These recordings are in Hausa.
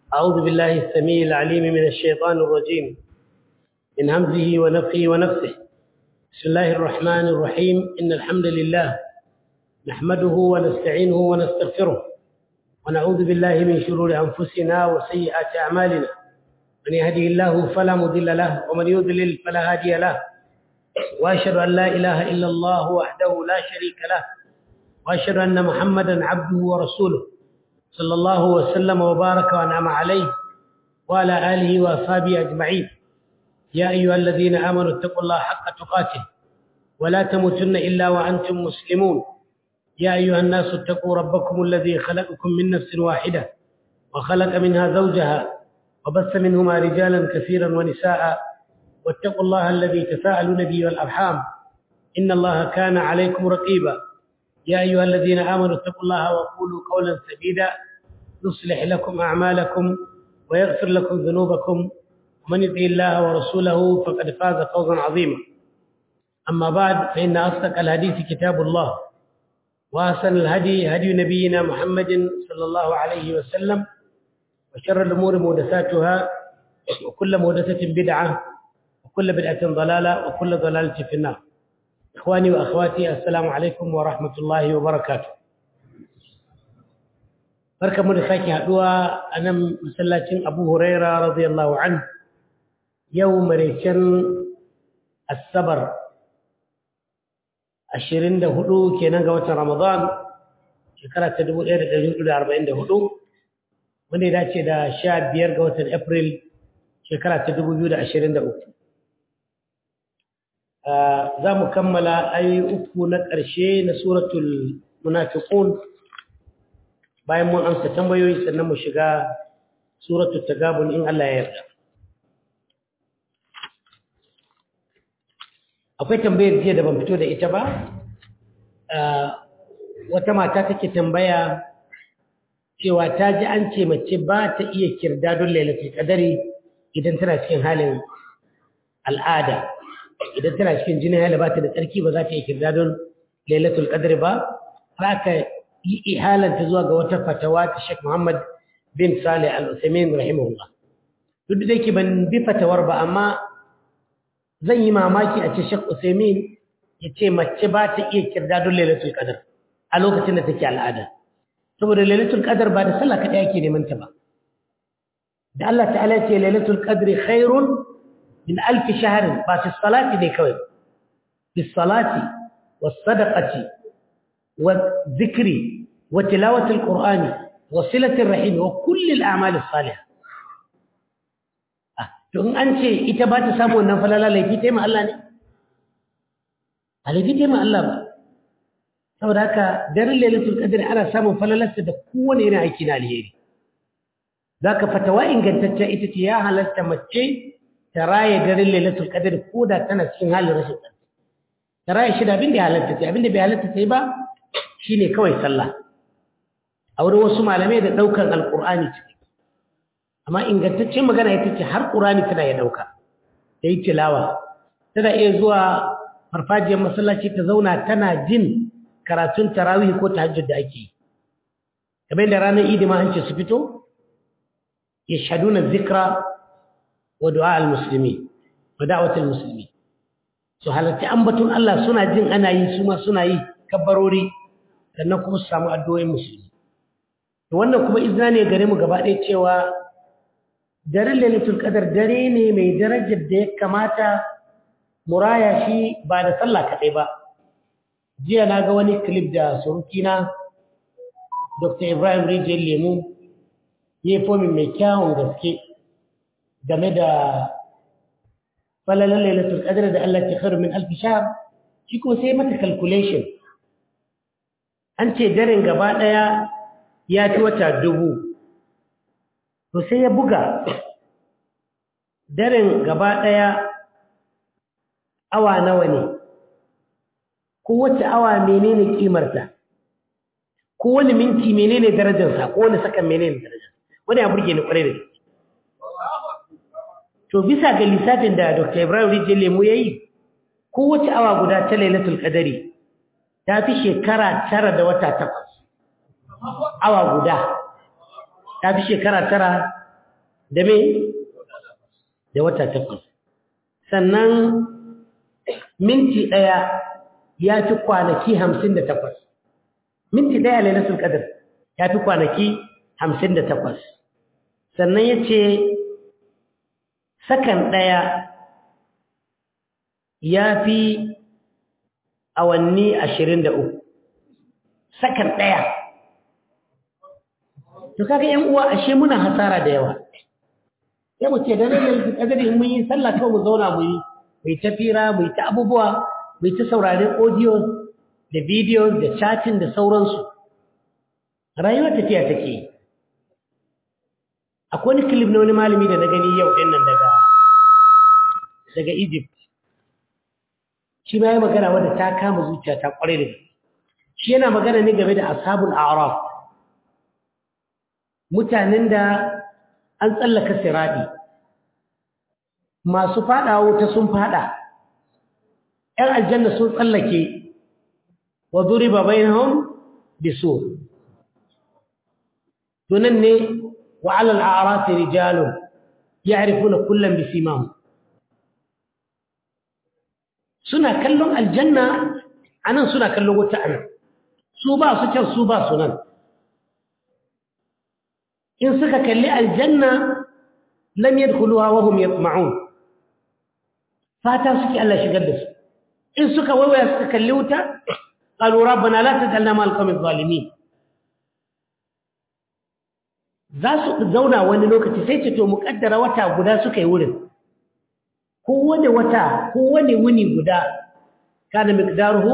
أعوذ بالله السميع العليم من الشيطان الرجيم من همزه ونفخه ونفسه بسم الله الرحمن الرحيم إن الحمد لله نحمده ونستعينه ونستغفره ونعوذ بالله من شرور أنفسنا وسيئات أعمالنا من يهده الله فلا مضل له ومن يضلل فلا هادي له وأشهد أن لا إله إلا الله وحده لا شريك له وأشهد أن محمدا عبده ورسوله صلى الله وسلم وبارك وأنعم عليه وعلى آله وأصحابه أجمعين يا أيها الذين آمنوا اتقوا الله حق تقاته ولا تموتن إلا وأنتم مسلمون يا أيها الناس اتقوا ربكم الذي خلقكم من نفس واحدة وخلق منها زوجها وبث منهما رجالا كثيرا ونساء واتقوا الله الذي تساءلون به والأرحام إن الله كان عليكم رقيبا يا أيها الذين آمنوا اتقوا الله وقولوا قولا سديدا يصلح لكم أعمالكم ويغفر لكم ذنوبكم ومن يطع الله ورسوله فقد فاز فوزا عظيما أما بعد فإن أصدق الحديث كتاب الله وأحسن الهدي هدي نبينا محمد صلى الله عليه وسلم وشر الأمور محدثاتها وكل محدثة بدعة وكل بدعة ضلالة وكل ضلالة في النار إخواني وأخواتي السلام عليكم ورحمة الله وبركاته barka mu da sake haduwa a nan masallacin Abu Huraira radiyallahu anhu yau maraicen asabar 24 kenan ga watan Ramadan shekara ta 1444 wanda ya dace da 15 ga watan April shekara ta 2023 za mu kammala ayi uku na ƙarshe na suratul munafiqun bayan mun amsa tambayoyi sannan mu shiga suratul tagabun in Allah ya yarda akwai tambayar jiya da ban fito da ita ba wata mata take tambaya cewa ta ji an ce mace ba ta iya kirda don lailatul qadari idan tana cikin halin al'ada idan tana cikin jinin hala ba ta da tsarki ba za ta iya kirda don lailatul qadari ba har aka yi ihalanta zuwa ga wata fatawa ta Sheikh Muhammad bin Salih Al-Uthaymeen rahimahullah duk da yake ban bi fatawar ba amma zan yi mamaki a ce Sheikh Uthaymeen ya ce mace ba ta iya kirda don lailatul qadar a lokacin da take al'ada saboda lailatul qadar ba da sallah kadai ake neman ta ba da Allah ta'ala ya ce lailatul qadri khairun min alf shahr ba fi salati ne kawai fi salati was sadaqati wa dhikri wa tilawati alqur'ani wa silati arrahim wa kulli al'amal as-salihah to in an ce ita ba ta samu wannan falala laifi ta ma Allah ne a laifi ta ma Allah ba saboda haka daren lailatul qadr ana samun falalarsa da kowane irin aiki na alheri zaka fatawa ingantacce ita ce ya halatta mace ta raye daren lailatul qadr ko da tana cikin halin rashin tsarki ta raye shi da abin da ya halatta ce abin da bai halatta ce ba shine kawai sallah a wurin wasu malamai da ɗaukar alƙur'ani ciki amma ingantaccen magana ita ce har ƙur'ani tana ya ɗauka ta yi tilawa tana iya zuwa farfajiyar masallaci ta zauna tana jin karatun tarawih ko tahajjud da ake yi kamar da ranar idi ma an ce su fito yashhaduna dhikra wa du'a al-muslimi wa da'wat al-muslimi su halarci ambaton Allah suna jin ana yi su ma suna yi kabbarori sannan kuma su samu addu'o'in musulmi to wannan kuma izina ne gare mu gaba ɗaya cewa daren lailatul qadar dare ne mai darajar da ya kamata muraya shi ba da sallah kaɗai ba jiya na ga wani clip da surukina dr ibrahim rijiyar lemu ya yi fomin mai kyawun gaske game da falalar lailatul qadar da Allah ke kharu min alf shahr shi kuma sai mata calculation an ce daren gaba daya ya ci wata dubu to sai ya buga daren gaba daya awa nawa ne kowace awa menene kimarta kowane minti menene darajarsa kowane sakan menene darajarsa wani ya burge ni kwarai da gaske to bisa ga lissafin da Dr. Ibrahim Rijiyar Lemu ya yi kowace awa guda ta lailatul qadari ta fi shekara tara da wata takwas awa guda ta fi shekara tara da me da wata takwas sannan minti ɗaya ya fi kwanaki hamsin da takwas minti ɗaya lailatul qadr ya fi kwanaki hamsin da takwas sannan ya ce sakan ɗaya ya fi awanni ashirin da uku sakan ɗaya to kaga yan uwa ashe muna hasara da yawa sai mu ce da nan kadari mun yi sallah kawai mu zauna mu yi mu ta fira mu ta abubuwa mu ta sauraren audio da video da chatting da sauransu rayuwar tafiya take yi akwai wani clip na wani malami da na gani yau din nan daga daga Egypt shi ma ya magana wanda ta kama zuciya ta kware da shi yana magana ne game da ashabul a'raf mutanen da an tsallaka siradi masu fada wuta sun fada ‘yan aljanna sun tsallake wa zuri ba bai hau biso tunan ne wa alal a'arafi rijalun ya harifu na kullum bisimamu suna kallon aljanna a nan suna kallon wuta a nan su ba su can su ba su nan in suka kalli aljanna lam yadkhuluha wa hum yatma'un fata suke Allah shigar da su in suka waiwaya suka kalli wuta qalu rabbana la taj'alna ma'al qawmi zalimin za su zauna wani lokaci sai ce to mu kaddara wata guda suka yi wurin kowane wata kowane wuni guda kana miqdaruhu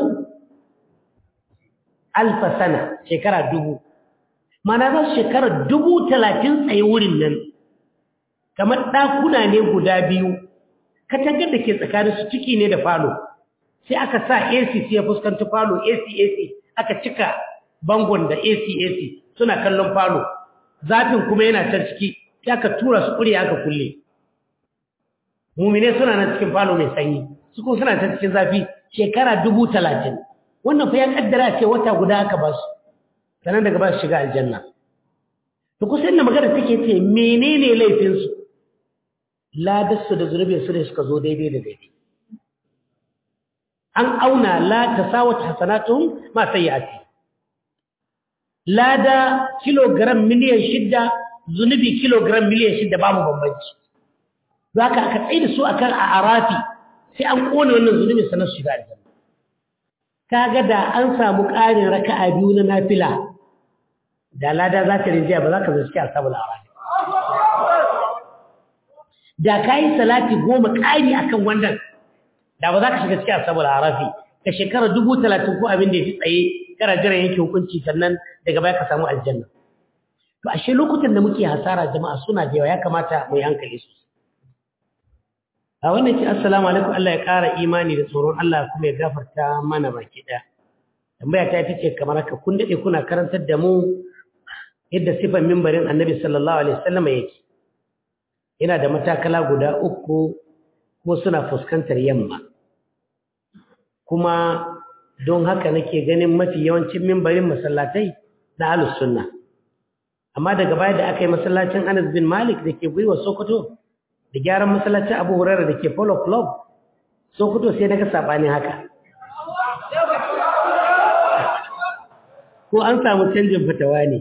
alfa sana shekara dubu mana za su shekara dubu talatin tsaye wurin nan kamar ɗakuna ne guda biyu katangar da ke tsakanin su ciki ne da falo sai aka sa ac sai ya fuskanci falo ac ac aka cika bangon da ac ac suna kallon falo zafin kuma yana can ciki sai aka tura su ƙuri aka kulle mumine suna nan cikin falo mai sanyi su kuma suna can cikin zafi shekara dubu talatin wannan fa ya kaddara ce wata guda aka ba su sannan daga ba su shiga aljanna to kusa inda magana take ce menene laifinsu ladarsu da zunubinsu ne suka zo daidai da daidai an auna la tasawat hasanatuhum ma sayyi'ati lada kilogram miliyan shidda zunubi kilogram miliyan shidda babu bambanci zaka aka tsaye da su akan a arafi sai an kone wannan zunubin sanar su shiga aljanna kaga da an samu ƙarin raka'a biyu na nafila da lada za ta rinjiya ba za ka zo cikin asabul arafi da ka yi salati goma ƙari akan wannan da ba za ka shiga cikin asabul arafi ka shekara dubu talatin ko abin da ya fi tsaye kana jiran yanke hukunci sannan daga baya ka samu aljanna to ashe lokutan da muke hasara jama'a suna da yawa ya kamata mu yi hankali su a wannan ce assalamu alaikum Allah ya ƙara imani da tsoron Allah kuma ya gafarta mana baki ɗaya tambaya ta ita ce kamar haka kun daɗe kuna karantar da mu yadda sifan mimbarin annabi sallallahu alaihi wasallam yake yana da matakala guda uku kuma suna fuskantar yamma kuma don haka nake ganin mafi yawancin mimbarin masallatai na ahlus sunna amma daga baya da aka yi masallacin Anas bin Malik da ke gwiwa Sokoto da gyaran masallacin Abu Hurairah da ke Polo Club Sokoto sai daga sabani haka ko an samu canjin fatawa ne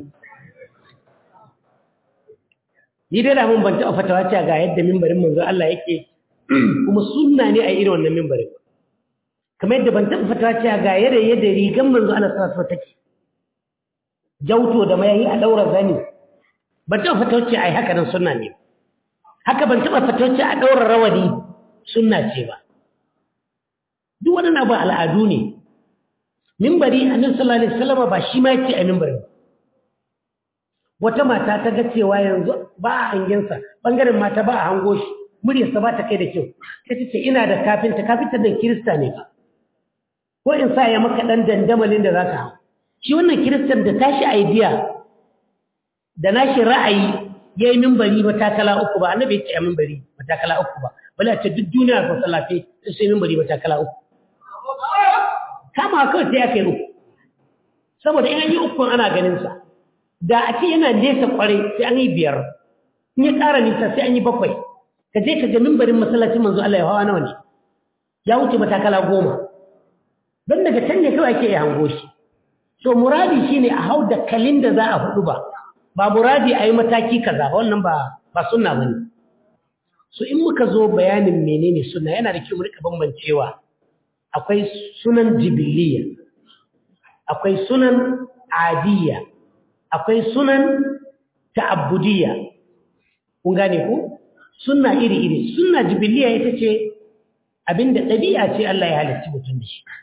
ni dai da mun ban taɓa fatawa cewa ga yadda mimbarin manzo Allah yake kuma sunna ne a irin wannan mimbarin kamar yadda ban taɓa fatawa cewa ga yadda yadda rigan manzo Allah sallallahu alaihi take jauto da mayayi a daura zani ban taɓa fatawa cewa ai haka nan sunna ne haka ban taɓa fatawa cewa a daura rawani sunna ce ba duk wannan abu al'adu ne mimbari annabi sallallahu alaihi wasallam ba shi ma yace a mimbari wata mata ta ga cewa yanzu ba a hangensa bangaren mata ba a hango shi muryarsa ba ta kai da kyau sai ta ce ina da kafinta kafinta da kirista ne ba ko in sa ya maka dan dandamalin da za ka hau shi wannan kiristan da tashi idea da nashi ra'ayi ya yi mimbari matakala uku ba annabi ya ce a mimbari matakala uku ba bala ce duk duniya ko salafe sai mimbari matakala uku kama kawai sai aka yi uku saboda in an yi ukun ana ganinsa da a ce yana nesa kwarai sai an yi biyar in ya ƙara nisa sai an yi bakwai ka je ka ga mimbarin masallacin manzo Allah ya hawa nawa ne ya wuce matakala goma don daga can ne kawai ake iya hango shi so muradi shine a hau da kalin da za a hudu ba ba muradi a yi mataki kaza ba wannan ba ba sunna bane so in muka zo bayanin menene sunna yana da kyau mu rika bambancewa akwai sunan jibiliya akwai sunan adiyya akwai sunan ta'abbudiyya kun gane ku sunna iri-iri sunna jibiliya ita ce abinda ɗabi'a ce Allah ya halitta mutum da shi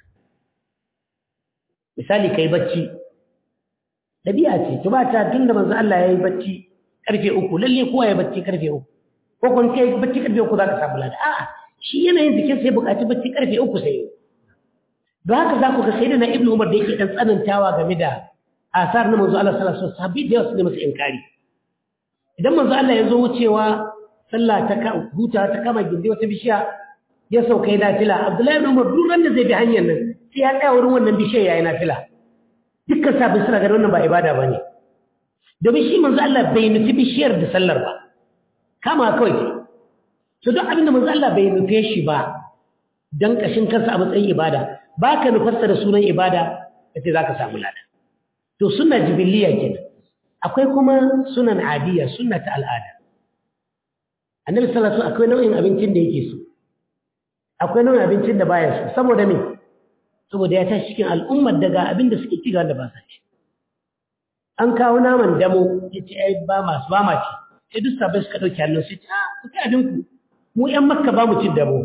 misali kai bacci ɗabi'a ce to ba ta tunda manzo Allah ya yi bacci karfe uku lalle kowa ya bacci karfe uku ko kun kai bacci karfe uku za ka samu lada a'a shi yanayin jikin sai buƙaci bacci karfe uku sai don haka za ku ga sai da na ibnu umar da yake ɗan tsanantawa game da asar na manzo Allah sallallahu alaihi wasallam sahabbai da yawa su ne masa inkari idan manzo Allah ya zo wucewa sallah ta huta ta kama gindi wata bishiya ya sauka yana fila Abdullahi ibn Umar duk ran da zai bi hanyar nan sai ya kai wurin wannan bishiyar yayin nafila dukkan sabbin suna ganin wannan ba ibada bane domin shi manzo Allah bai nufi bishiyar da sallar ba kama kawai to duk abin da manzo Allah bai nufe shi ba dan kashin kansa a matsayin ibada baka nufarsa da sunan ibada kace zaka samu lada to sunna jibiliya kenan akwai kuma sunan adiya sunna ta al'ada annabi sallallahu alaihi wasallam akwai nau'in abincin da yake so akwai nau'in abincin da baya so saboda me saboda ya tashi cikin al'ummar daga abin da suke ci ga wanda ba sa ci an kawo naman damo ya ce ai ba masu ba ma ci sai duk sabai suka ɗauki hannun su ce a ku ci abin ku mu ƴan makka ba mu ci damo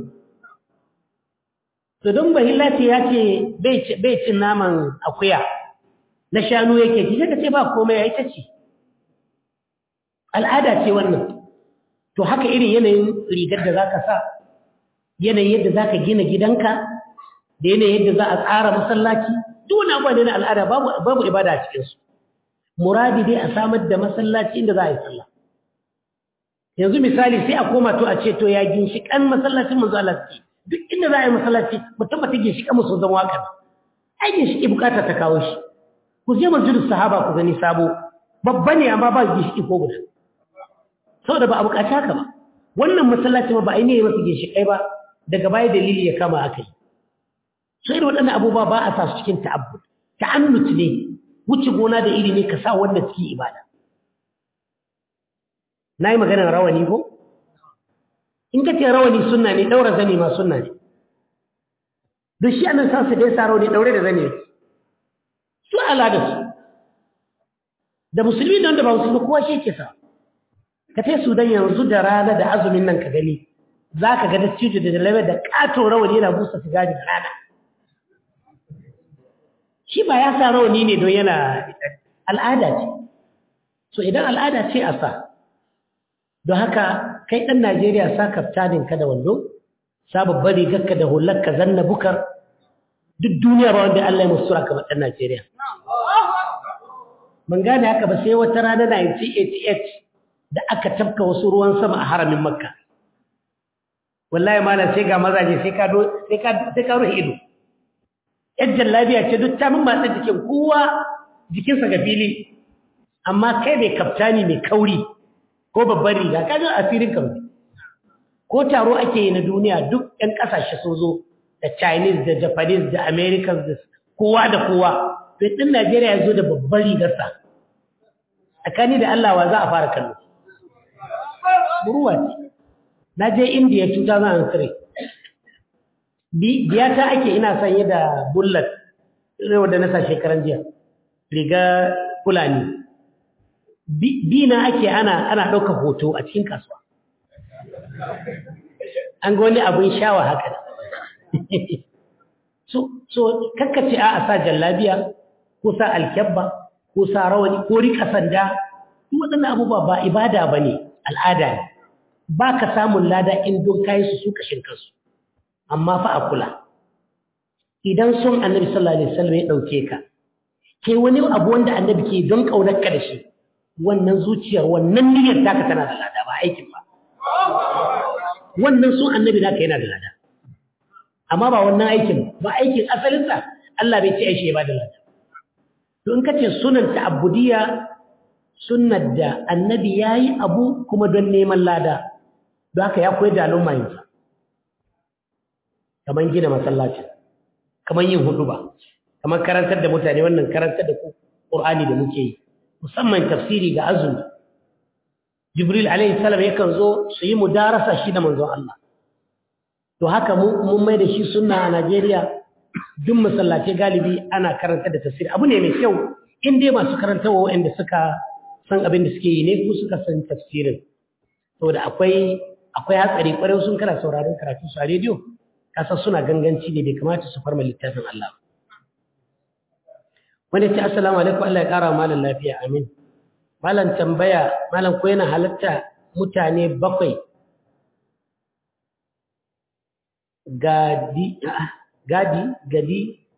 to don bahillati ya ce bai cin naman akuya na shanu yake ci sai ka ce ba komai ya yi ta ci al'ada ce wannan to haka irin yanayin rigar da za ka sa yanayin yadda za ka gina gidanka da yanayin yadda za a tsara masallaci duk wani abuwa ne na al'ada babu ibada a cikinsu muradi dai a samar da masallaci inda za a yi sallah yanzu misali sai a koma to a ce to ya ginshiƙan masallacin manzo Allah suke duk inda za a yi masallaci mu tabbata ginshiƙan musu zan waka ai ginshiƙi bukata ta kawo shi ku je masjidus sahaba ku gani sabo babba ne amma ba ginshiƙi ko guda saboda ba a bukaci haka ba wannan masallaci ba a yi ne masa ginshiƙai ba daga baya dalili ya kama aka yi sai da waɗannan abubuwa ba a sa su cikin ta'abbud ta'annut ne wuce gona da iri ne ka sa wanda cikin ibada na yi maganar rawani ko in ka ce rawani sunna ne ɗaura zane ma sunna ne don shi annan sa su dai sa rawani ɗaure da zane su al'ada su da musulmi da wanda ba musulmi kowa shi ke sa ka tai sudan yanzu da rana da azumin nan ka gani za ka ga dattijo da dalabe da ƙato rawani yana busa sigari da rana shi ba ya sa rawani ne don yana al'ada ce so idan al'ada ce a sa don haka kai ɗan najeriya sa kaftaninka da wando sa babbar rigarka da hularka zanna bukar duk duniya ba wanda allah ya musura kamar ɗan najeriya ban gane haka ba sai wata rana 1988 da aka tafka wasu ruwan sama a haramin makka wallahi malam sai ga mazaje sai ka sai ka sai ka ruhi ido yan jallabiya ce duk ta min matsa jikin kowa jikinsa ga fili amma kai mai kaftani mai kauri ko babban riga ka ga asirin ka ko taro ake yi na duniya duk yan kasashe sun zo da chinese da japanese da americans da kowa da kowa sai din najeriya ya zo da babban rigarsa tsakani da allah wa za a fara kallo buruwa ce na je indiya 2003 biyata ake ina sanye da bullet rewa da nasa shekaran jiya riga fulani bi na ake ana ana ɗaukar hoto a cikin kasuwa an ga wani abin shawa haka so so kakkace a sa jallabiya ko sa alkyabba ko sa rawani ko rika sanda duk waɗannan abubuwa ba ibada ba ne al'ada ne ba ka samun lada in don kayi su su kashin kansu amma fa a kula idan son annabi sallallahu alaihi wasallam ya dauke ka kai wani abu wanda annabi ke don kaunar ka da shi wannan zuciyar wannan niyyar taka tana da lada ba aikin ba wannan son annabi naka yana da lada amma ba wannan aikin ba aikin asalinsa Allah bai ce aishi ya ba da lada to in kace sunan ta'abbudiyya sunnar da annabi ya yi abu kuma don neman lada don haka ya koyar da al'umma yinsa kamar gina masallaci kamar yin hudu ba kamar karantar da mutane wannan karantar da ƙur'ani da muke yi musamman tafsiri ga azumi jibril alaihi salam yakan zo su yi mudarasa shi da manzon Allah to haka mun mai da shi sunna a Najeriya duk masallaci galibi ana karanta da tafsiri abu ne mai kyau in dai masu karantawa waɗanda suka san abin da suke yi ne ko suka san tafsirin saboda akwai akwai hatsari kwarai sun kana sauraron karatu su a rediyo kasan suna ganganci ne bai kamata su farma littafin Allah wanda ce assalamu alaikum Allah ya kara malam lafiya amin malam tambaya malam ko yana halatta mutane bakwai gadi gadi gadi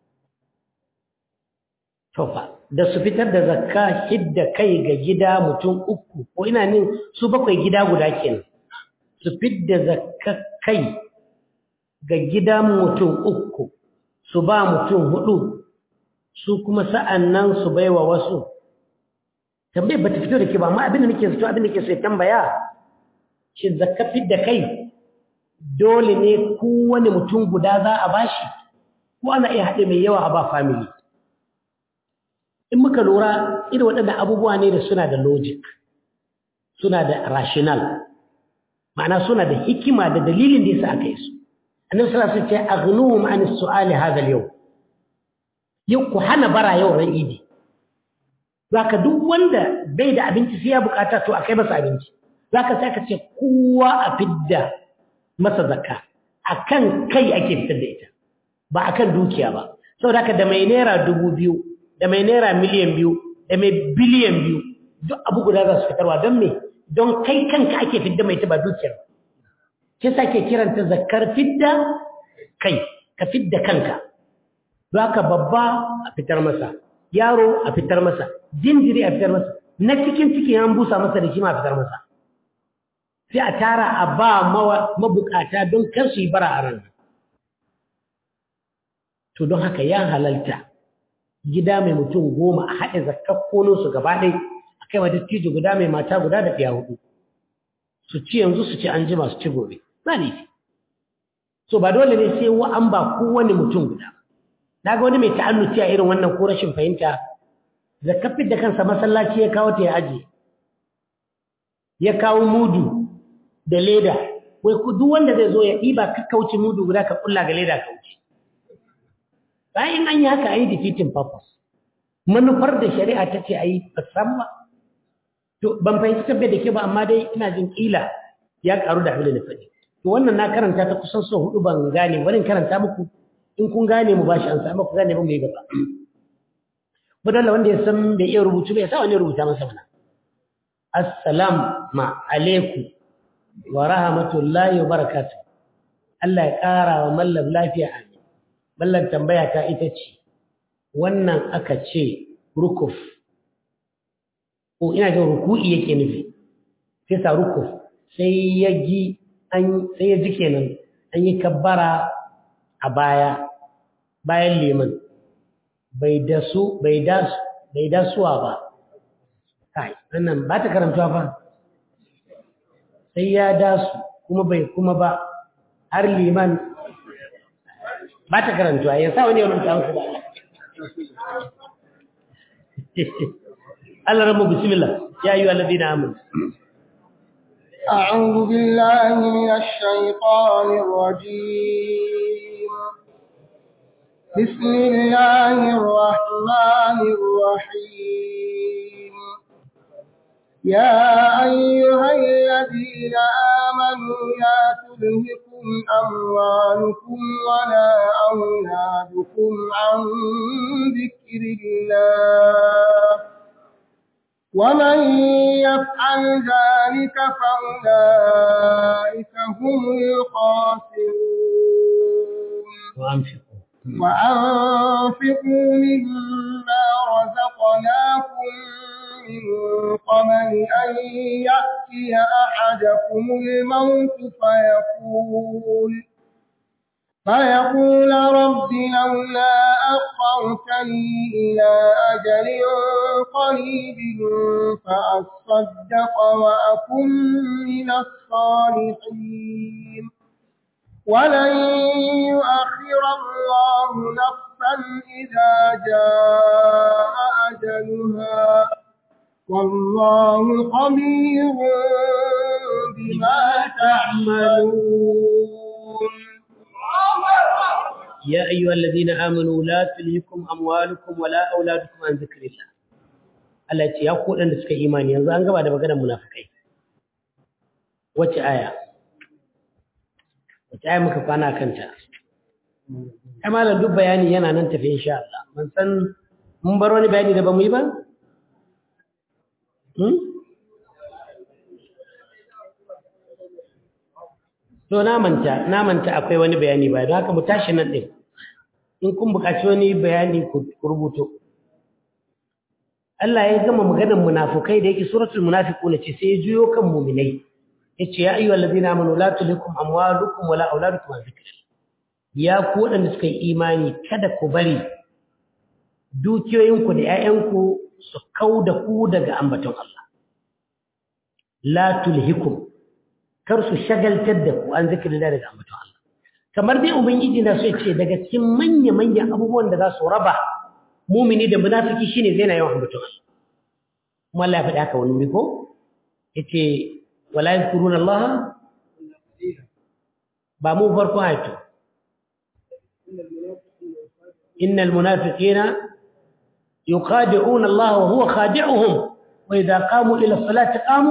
tofa da su fitar da zakka hidda kai ga gida mutum uku ko ina nin su bakwai gida guda kenan su fidda zakka kai ga gida mutum uku su ba mutum hudu su kuma sa'an nan su baiwa wasu tambayar ba ta fito da ke ba amma abin da nake fito abin da ke so ya tambaya shi zakka fidda kai dole ne kowane mutum guda za a bashi ko ana iya haɗe mai yawa a ba family in muka lura irin waɗannan abubuwa ne da suna da logic suna da rational ma'ana suna da hikima da dalilin da yasa aka yi su annabi sallallahu alaihi wasallam ce aghnuhum an as-su'ali hadha al-yawm yau ku hana bara yau ran idi zaka duk wanda bai da abinci sai ya bukata to akai masa abinci zaka sai ka ce kowa a fidda masa zakka akan kai ake fitar da ita ba akan dukiya ba saboda haka da mai naira dubu biyu da mai naira miliyan biyu da mai biliyan biyu duk abu guda za su fitarwa don me don kai kanka ake fidda mai ta ba dukiyar ke sa ke kiranta zakar fidda kai ka fidda kanka don haka babba a fitar masa yaro a fitar masa jinjiri a fitar masa na cikin ciki an busa masa da shi ma a fitar masa sai a tara a ba mabukata don kar su yi bara a ran to don haka ya halalta gida mai mutum goma a haɗe zakar su gaba ɗai a kai wa dattijo guda mai mata guda da ɗaya hudu su ci yanzu su ci an jima su ci gobe ba ne so ba dole ne sai wa an ba kowane mutum guda na ga wani mai ta'annuci a irin wannan ko rashin fahimta zakafin da kansa masallaci ya kawo ta ya aje ya kawo mudu da leda wai ku duk wanda zai zo ya ɗiba ka kauce mudu guda ka kulla ga leda ka wuce bayan an yi haka a yi defeating purpose manufar da shari'a ta ce a yi fasan ba to ban fahimci tabbai da ke ba amma dai ina jin kila ya karu da abin da na faɗi to wannan na karanta ta kusan so hudu ban gane wani karanta muku in kun gane mu bashi an samu ku gane ba mu yi gaba budalla wanda ya san bai iya rubutu bai sa wani rubuta masa mana assalamu alaikum wa rahmatullahi wa barakatuh Allah ya kara wa mallam lafiya amin mallan tambaya ta ita ce wannan aka ce rukuf ko ina jin ruku'i yake nufi sai sa rukuf sai ya ji an sai ya ji kenan an yi kabbara a baya bayan liman bai dasu bai dasu bai dasuwa ba kai wannan ba ta karantuwa fa sai ya dasu kuma bai kuma ba har liman ba ta karantuwa ya sa wani ya rubuta musu ba Allah rabu bismillah ya ayyuha alladhina amanu أعوذ بالله من الشيطان الرجيم بسم الله الرحمن الرحيم يا أيها الذين آمنوا لا تلهكم أموالكم ولا أولادكم عن ذكر الله ومن يفعل ذلك فأولئك هم الخاسرون وأنفقوا وأنفقوا مما رزقناكم من قبل أن يأتي أحدكم الموت فيقول فيقول رب لولا أخرتني إلى أجل قريب فأصدق وأكن من الصالحين ولن يؤخر الله نفسا إذا جاء أجلها والله خبير بما تعملون يا أيها الذين آمنوا لا تلهكم أموالكم ولا أولادكم عن ذكر الله Allah ce ya ku waɗanda suka imani yanzu an gaba da maganar munafikai wace aya wace aya muka kwana kanta ai malam duk bayani yana nan tafi insha Allah mun san mun bar wani bayani da ba mu yi ba hmm? to na manta na manta akwai wani bayani ba don haka mu tashi nan ɗin in kun buƙaci wani bayani ku rubuto Allah ya gama maganar munafukai da yake suratul munafiqun ce sai ya juyo kan mu'minai yace ya ayyuhal ladina amanu la tulikum amwalukum wala auladukum an zikrillah ya ku wadanda suka yi imani kada ku bari dukiyoyinku da 'ya'yanku su kauda ku daga ambaton Allah la tulhikum kar su shagaltar da ku an zikrillah daga ambaton Allah kamar dai ubangiji na so ya ce daga cikin manya manyan abubuwan da za su raba mumini da munafiki shine zai na yawan ambaton Allah kuma Allah ya faɗi haka wani wuri ko yace wala yadhkuruna Allah ba mu farko ayatu innal munafiqina yuqadi'una Allah wa huwa khadi'uhum wa idha qamu ila as-salati qamu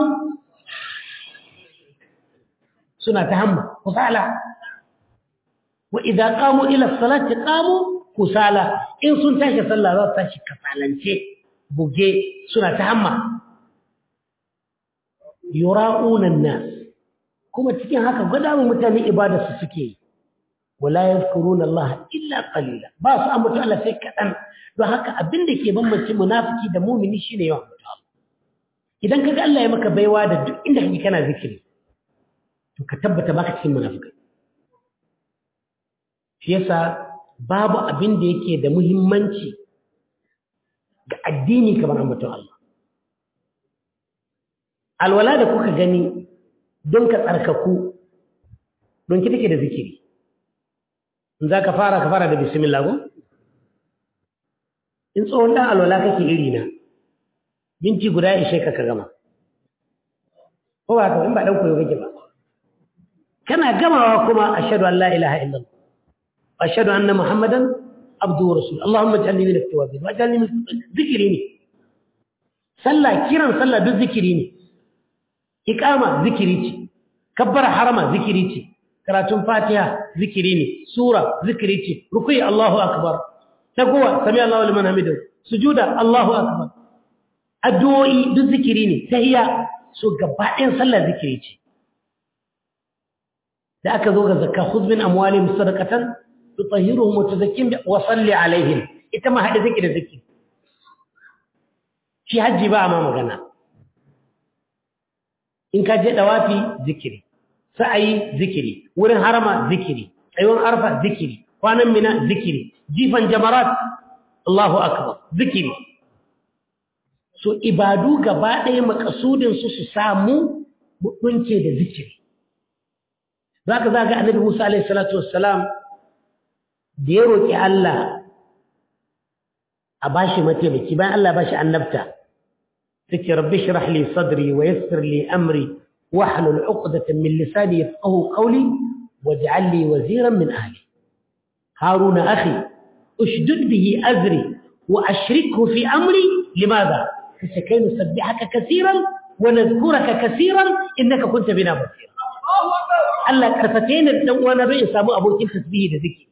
suna tahamma kusala wa idha qamu ila as-salati qamu kusala in sun tashi sallah za su tashi kasalance buge suna ta hamma yura'unan nas kuma cikin haka gwada mu mutane ibada su suke yi wala yadhkuruna Allah illa qalila ba su ambata Allah sai kadan don haka abin da ke bambance munafiki da mumini shine yawan ambata Allah idan kaga Allah ya maka baiwa da duk inda kake kana zikiri to ka tabbata baka cikin munafikai shi yasa babu abin da yake da muhimmanci ga addini kamar ambaton Allah. Alwala da kuka gani don ka tsarkaku don ki take da zikiri. In za ka fara ka fara da bismillah ko? In tsohon ɗan alwala kake iri na, minti guda ya ishe ka ka gama. Ko ba ka in ba ɗan koyo kake ba. Kana gamawa kuma ashhadu an la ilaha illallah. وأشهد أن محمدا عبده ورسوله اللهم اجعلني من التوابين واجعلني من ذكريني صلى كيران صلى بالذكريني إقامة ذكريتي كبر حرمة ذكريتي كراتون فاتحة ذكريني سورة ذكريتي ركوي الله أكبر تقوى سمع الله لمن حمده سجودة الله أكبر الدعوئي بالذكريني تهيا سو قبائن صلى ذكريتي da aka zo ga zakka khudh min amwalihim sadaqatan tutahhiruhum wa tuzakkihim wa salli alaihim ita ma hada zikiri da zikiri shi haji ba ma magana in ka je dawafi zikiri sa'ayi zikiri wurin harama zikiri tsayuwar arfa zikiri kwanan mina zikiri jifan jamarat Allahu akbar zikiri so ibadu gaba ɗaya makasudin su su samu mutunce da zikiri zaka zaga annabi Musa alaihi salatu wassalam da ya roƙi Allah a bashi mataimaki bayan Allah bashi annabta take rabbi shrah li sadri wa yassir li amri wahlul 'uqdatan min lisani yafqahu qawli waj'al li waziran min ahli haruna akhi ushdud bihi azri wa ashrikhu fi amri limadha كي نسبحك كثيرا ونذكرك كثيرا إنك كنت بنا بصيرا Allah karfafe ni dan uwana don in samu abokin tasbihi da zikiri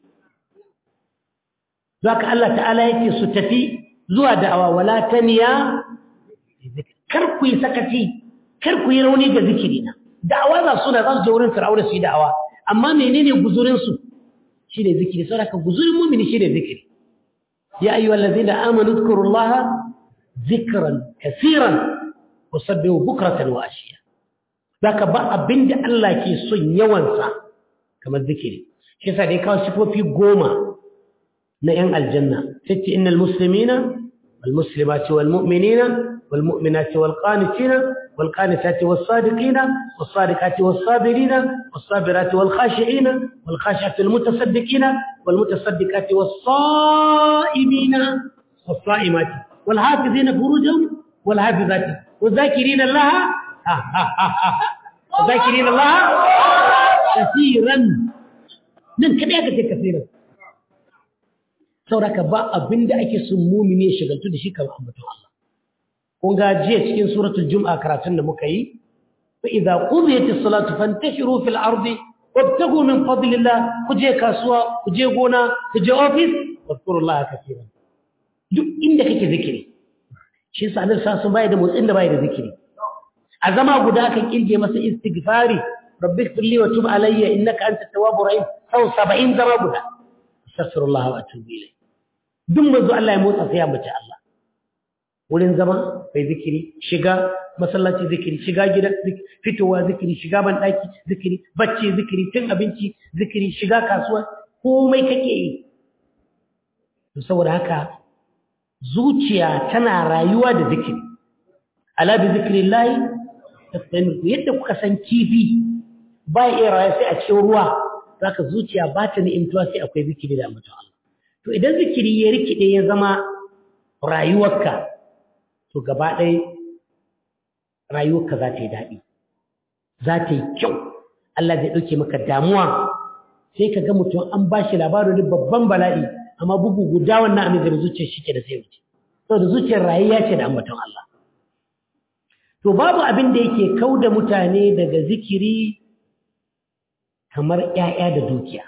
zaka Allah ta'ala yake su tafi zuwa da'awa wala taniya kar ku yi sakaci kar ku yi rauni ga zikiri na da'awa za su da za su je wurin fir'auna su yi da'awa amma menene guzurin su shine zikiri saboda ka guzurin mu'mini shine zikiri ya ayyuhallazina amanu dhkurullaha dhikran kaseeran wasabbihu bukratan wa ashiya zaka ba abinda Allah ke son yawansa kamar zikiri shi yasa dai kawo sifofi goma na ‘yan aljanna sai ce innal muslimina wal muslimati wal mu'minina wal mu'minati wal qanitina wal qanitati was sadiqina was sadiqati was sabirina was sabirati wal khashi'ina wal khashi'ati wal mutasaddiqina wal mutasaddiqati was sa'imina was sa'imati wal hafizina furujahum wal hafizati wal zakirina Allah ha ha ha ha wal zakirina Allah kaseeran nan kada ka ce kaseeran sauraka ba abin da ake sun mumini ya shagaltu da shi kamar ambaton Allah. Kun ga jiya cikin suratul Jum'a karatun da muka yi, fa idza qudiyatis salatu fantashiru fil ardi wabtagu min fadlillah ku je kasuwa, ku je gona, ku je office, wadhkurullaha kaseeran. Duk inda kake zikiri. Shi yasa Allah sa sun bai da motsin da bai da zikiri. A zama guda kan kirge masa istighfari, rabbi ighfirli wa tub alayya innaka antat tawwabur rahim. Sau 70 zama guda. Astaghfirullah wa atubu ilayh. duk manzo Allah ya motsa sai ya mace Allah wurin zama bai zikiri shiga masallaci zikiri shiga gida fitowa zikiri shiga ban daki zikiri bacci zikiri cin abinci zikiri shiga kasuwa komai kake yi to saboda haka zuciya tana rayuwa da zikiri ala bi zikrillah tasminu yadda kuka san kifi ba iya rayuwa sai a cikin ruwa zaka zuciya ba ta ni'imtuwa sai akwai zikiri da ambaton Allah to idan zikiri ya rikide ya zama rayuwarka to gaba ɗaya rayuwarka za ta yi daɗi za ta yi kyau Allah zai ɗauke maka damuwa sai ka ga mutum an ba shi labarin babban bala'i amma bugu guda wannan amin da zuciyar shi ke da sai wuce saboda zuciyar rayuwa ce da ambaton Allah to babu abin da yake kau da mutane daga zikiri kamar ‘ya'ya da dukiya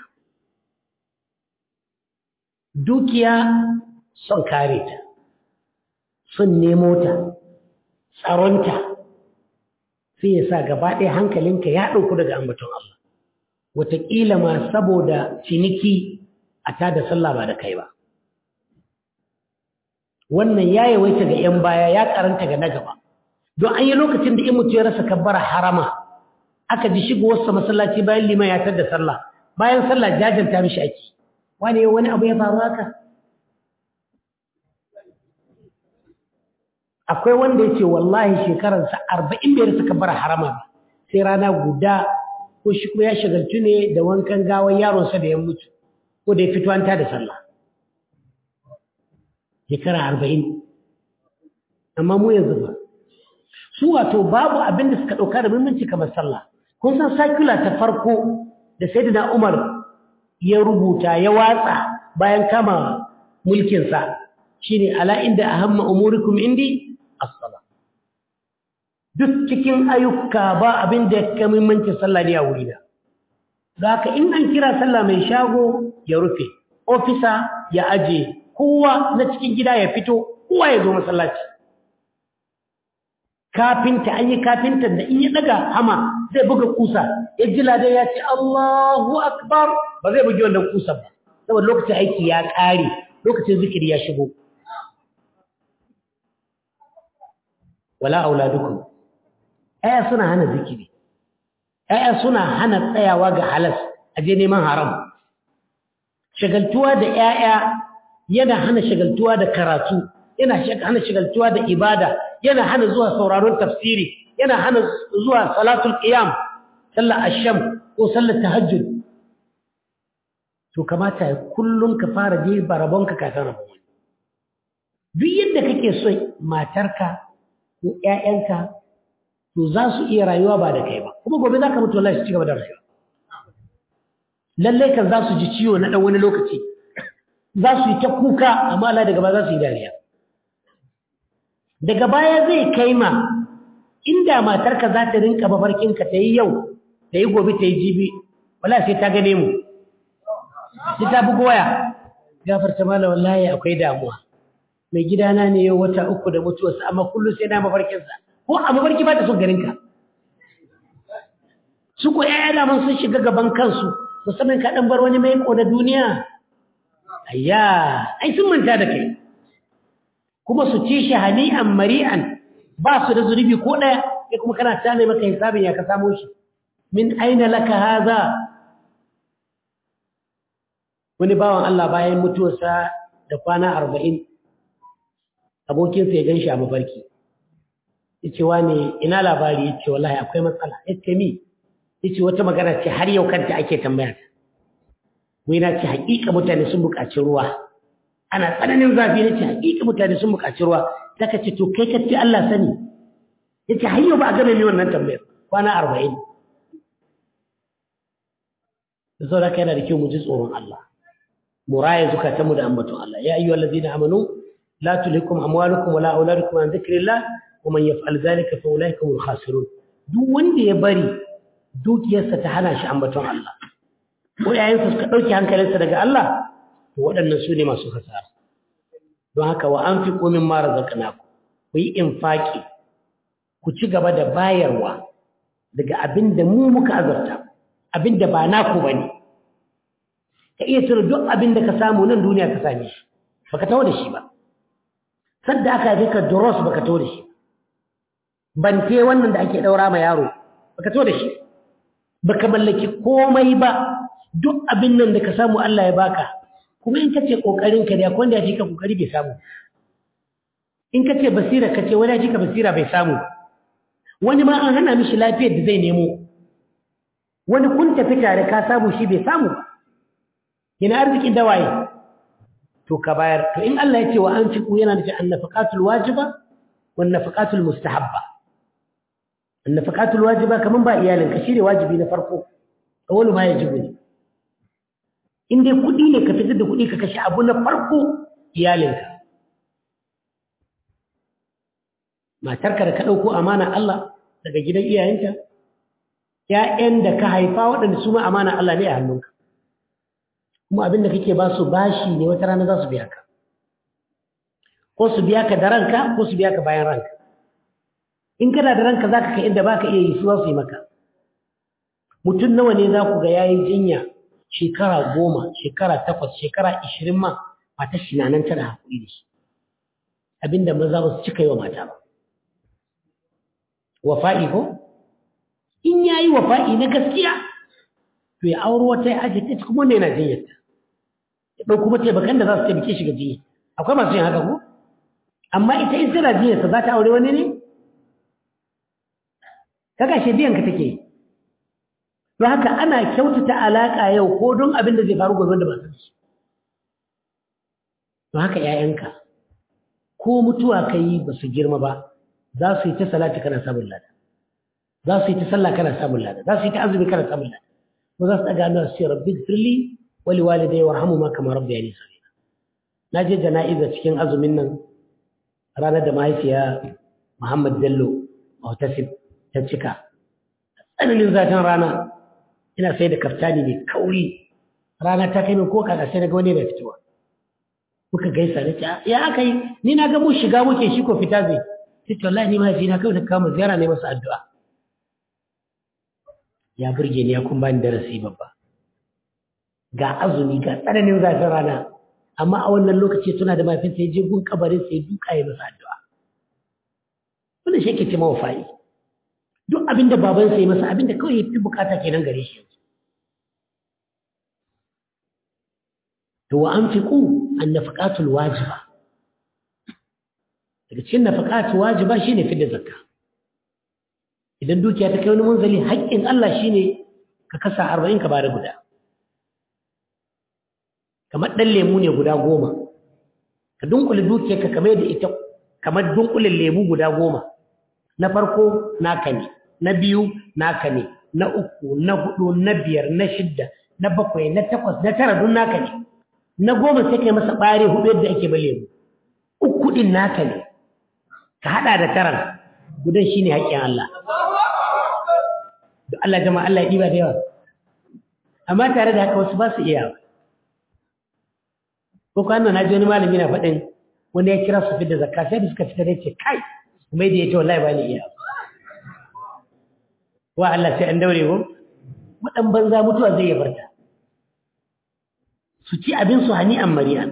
dukiya son kare ta son nemo ta tsaronta sai ya sa gaba ɗaya hankalinka ya ɗauku daga ambaton Allah wataƙila ma saboda ciniki a tada sallah ba da kai ba wannan ya yawaita ga 'yan baya ya karanta ga na gaba don an yi lokacin da in mutu ya rasa kabbara harama aka ji shigowarsa masallaci bayan liman ya tada sallah bayan sallah jajanta mishi ake wani wani abu ya faru haka akwai wanda ya ce wallahi shekararsa arba'in bai rasa kabar harama ba sai rana guda ko shi ko ya shagaltu ne da wankan gawan yaronsa da ya mutu ko da ya fito an da sallah shekara arba'in amma mu yanzu ba su wato babu abin da suka ɗauka da muhimmanci kamar sallah kun san sakula ta farko da sayyidina umar ya rubuta ya watsa bayan kama mulkinsa shine ala inda ahamma umurikum indi as-sala duk cikin ayyuka ba abin da ya muhimmanci sallah ne a wuri da zaka in an kira sallah mai shago ya rufe ofisa ya aje kowa na cikin gida ya fito kowa ya zo masallaci kafinta an yi kafinta da in ya daga hama zai buga kusa ya ji ladan ya ce Allahu akbar ba zai bugi wannan kusa ba saboda lokacin aiki ya ƙare lokacin zikiri ya shigo wala auladukum aya suna hana zikiri aya suna hana tsayawa ga halas aje neman haram shagaltuwa da yaya yana hana shagaltuwa da karatu yana hana shagaltuwa da ibada yana hana zuwa sauraron tafsiri yana hana zuwa salatul qiyam sallar asham ko sallar tahajjud to kamata kullum ka fara je barabonka kafin rabon wani duk yadda kake so matarka ko ƴaƴanka to za su iya rayuwa ba da kai ba kuma gobe za ka mutu wallahi su ci gaba da rayuwa lallai kan za su ji ciwo na ɗan wani lokaci za su yi ta kuka amma Allah daga ba za su yi dariya daga baya zai kai ma inda matarka za ta rinka mafarkinka ta yi yau ta yi gobe ta yi jibi wala sai ta gane mu sai ta bugu waya gafarta mala wallahi akwai damuwa mai gidana ne yau wata uku da mutuwarsa amma kullum sai na mafarkinsa ko a mafarki ba ta son garinka su ko ƴaƴa daman sun shiga gaban kansu musamman ka ɗan bar wani mai na duniya ayya ai sun manta da kai kuma su ci shi hani'an mari'an ba su da zunubi ko ɗaya ya kuma kana tane maka hisabin ya ka samo shi min aina laka haza wani bawan Allah bayan mutuwarsa da kwana arba'in abokinsa ya gan shi a mafarki ya ce wane ina labari ya ce wallahi akwai matsala ya ce mi ya ce wata magana ce har yau kanta ake tambaya ta wai na ce haƙiƙa mutane sun buƙaci ruwa ana tsananin zafi na ce haƙiƙa mutane sun buƙaci ruwa ta ka ce to kai ka ce Allah sani ya ce har yau ba a gane ni wannan tambayar kwana arba'in da sau da ka yana da kyau mu ji tsoron Allah mu raya zukatanmu da ambaton Allah ya ayyuhal ladzina amanu la tulhikum amwalukum wala auladukum an dhikrillah wa man yaf'al dhalika fa ulaika humul khasirun duk wanda ya bari dukiyarsa ta hana shi ambaton Allah ko yayansa suka dauke hankalinsa daga Allah to waɗannan su ne masu hasara don haka wa anfiqu mimma razaqnakum ku yi infaki ku ci gaba da bayarwa daga abin da mu muka azurta abin da ba naku ba ne ka iya tura duk abin da ka samu nan duniya ka same shi ba ka taho da shi ba sadda aka haife ka duros ba ka taho da shi bante wannan da ake ɗaura ma yaro ba ka taho da shi ba ka mallaki komai ba duk abin nan da ka samu Allah ya baka kuma in ka ce ƙoƙarinka da wanda ya fi ka ƙoƙari bai samu in ka ce basira ka ce wani ya fi ka basira bai samu wani ma an hana mishi lafiyar da zai nemo wani kun tafi tare ka samu shi bai samu ba ina arzikin dawaye to ka bayar to in Allah ya ce wa an fiku yana nufin annafaqatul wajiba wan nafaqatul mustahabba annafaqatul wajiba kaman ba iyalin ka shine wajibi na farko awwalu ma yajibu ne in dai kudi ne ka fitar da kudi ka kashe abu na farko iyalinka matarka da ka dauko amana Allah daga gidan iyayenta ‘ya'yan da ka haifa waɗanda su ma amana Allah ne a hannunka, kuma abin da kake ba su bashi ne wata rana za su biya ka, ko su biya ka da ranka ko su biya ka bayan ranka. In kana da ranka za ka kai inda ba ka iya yi su za su yi maka. Mutum nawa ne za ku ga ya yi jinya shekara goma, shekara takwas, shekara ishirin ma mata shi na nan tana haƙuri da shi. Abin da maza ba su cika yi wa mata ba. Wafa'i ko? in ya yi wafa'i na gaskiya to ya auro wata ya ajiye ta kuma wanda yana jinyarta ya ɗau kuma taimakan da za su taimake shi ga jinya akwai masu yin haka ko amma ita in tana jinyarsa za ta aure wani ne kaga shi biyan ka take don haka ana kyautata alaƙa yau ko don abin da zai faru gobe da ba su shi don haka ‘ya'yanka ko mutuwa ka yi ba su girma ba za su yi ta salati kana samun lada za su yi ta sallah kana samun lada za su yi ta azumi kana samun lada ko za su daga hannu su ce rabbi firli wali walidai warhamu ma kamar rabbi yani sabila na je jana'iza cikin azumin nan ranar da mahaifiya Muhammad Bello Muhtasib ta cika tsananin zafin rana ina sai da kaftani mai kauri rana ta kai min ko kada sai daga wani da fitowa muka gaisa na ce ya aka yi ni na ga mu shiga muke shi ko fita zai sai ce wallahi ni mahaifina kawai ta kama ziyara ne masa addu'a ya burge ni ya kun bani darasi babba ga azumi ga tsananin zafin rana amma a wannan lokaci tuna da mafinsa ya je gun kabarin sai duka ya masa addu'a wannan shi yake ce mawafa'i duk abin da babansa ya masa abin da kawai ya fi bukata kenan gare shi yanzu to wa an fiƙu an nafaƙatul wajiba daga cikin nafaƙatul wajiba shine fidda zakka idan dukiya ta kai wani munzali haƙƙin Allah shine ka kasa arba'in ka bada guda kamar ɗan lemu ne guda goma ka dunkule dukiyar ka kamar da ita kamar dunkulen lemu guda goma na farko naka ne na biyu naka ne na uku na hudu na biyar na shidda na bakwai na takwas na tara dun naka ne na goma sai kai masa ɓare hudu yadda ake ba lemu uku ɗin naka ne ka haɗa da taran gudan shine haƙƙin Allah da Allah jama'a Allah ya ɗiba da yawa amma tare da haka wasu ba su iya ko kwanan na ji wani malami na faɗin wanda ya kira su fi da zakka sai da suka fita da ce kai kuma da ya ce wallahi ba ni iya wa Allah sai an daure ko waɗan banza mutuwa zai ya barta su ci abin su hani an mari'an